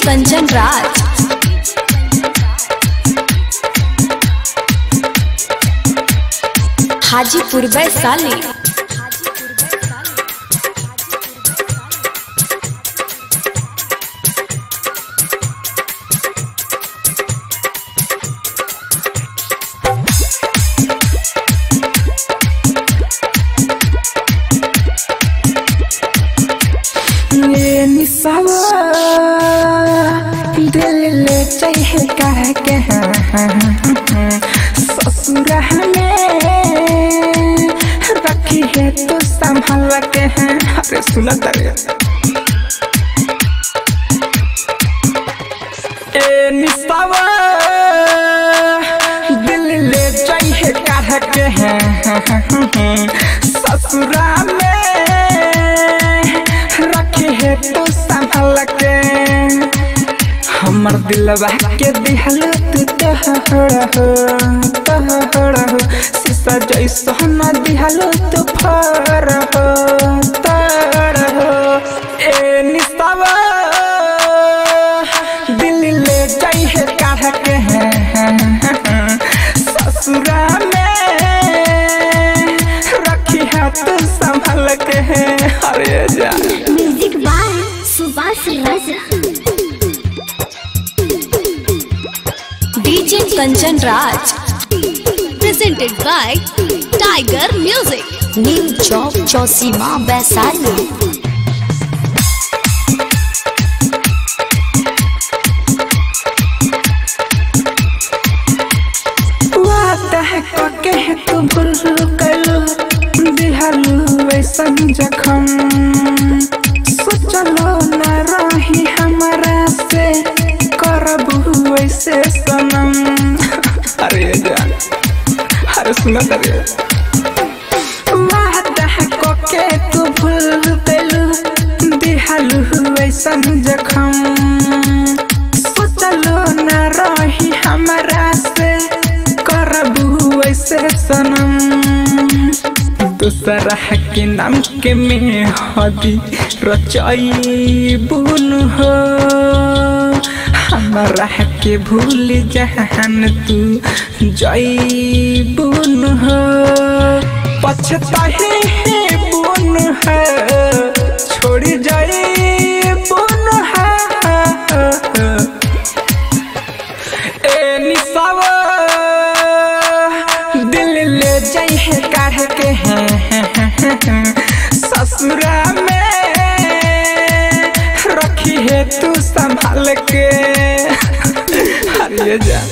कंचन राज हाजीपुर वैशाली ये निसावा दिल ले चाहे कह के ससुर हमें रखी है तो संभाल के हैं अरे सुना तरे ए निसावा दिल ले चाहे कह के हैं ससुरा में रखी है तो संभाल के हमर दिलवा के दिहल तू तहड़ हो तहड़ हो शीशा जैसा न दिहल तू फर हो तड़ हो ए निस्तावा दिल ले जाई है काढ़ के हैं ससुरा में रखी है तू संभाल के हैं अरे जा music by Subhash Raja DJ Kanchan Raj presented by Tiger music new Chowk Chausima Vaishali वादा है कके है तू भूल कलो दिहालू वैसन जखम सोचलो न रही हमारा से करबू वैसे सनम अरे जा अरे सुना अरे वादा है कके तू भूल कलो दिहालू वैसन जखम सोचलो न रही हमारा से करबू वैसे सनम दूसरा के नाम के में हदी रचाई बुन हो हमारा के भूल जहान तू जाई बुन हो पछताही बुन है छोड़ जाई बुन है ए निसावा दिल ले जाई है काढ़ के हैं ससुरा में रखी है तू संभाल के अरे जा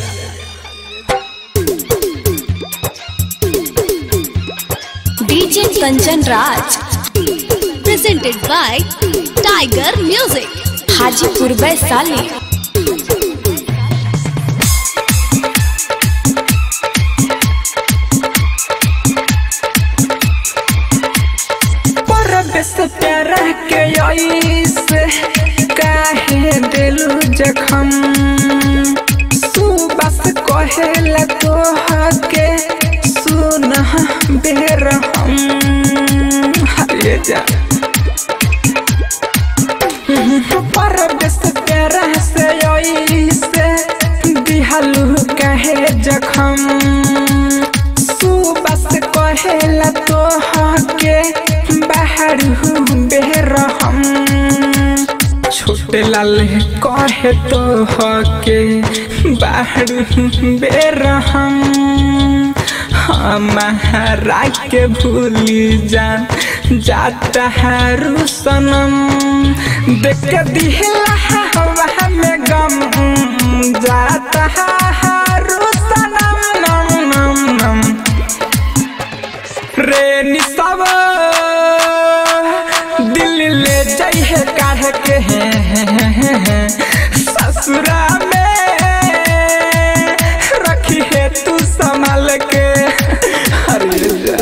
DJ Kanchan Raj presented by Tiger music Hajipur Vaishali परदेस प्यारा के ऐसे काहे दिलू जखम सुबस कहेला तो हके सुन बेर हम हरे जा परदेस प्यारा से ऐसे दिहालू काहे जखम सुबस कहेला तो हके बाहर बेर हम छोटे लाल कहे तो हके बाहर बेर हम हमारा के भूली जान जाता है सनम देख के दिहला हवा में गम जाता है सनम नम नम नम रे निसावा दिल ले जाई है काढ़ के हैं ससुरा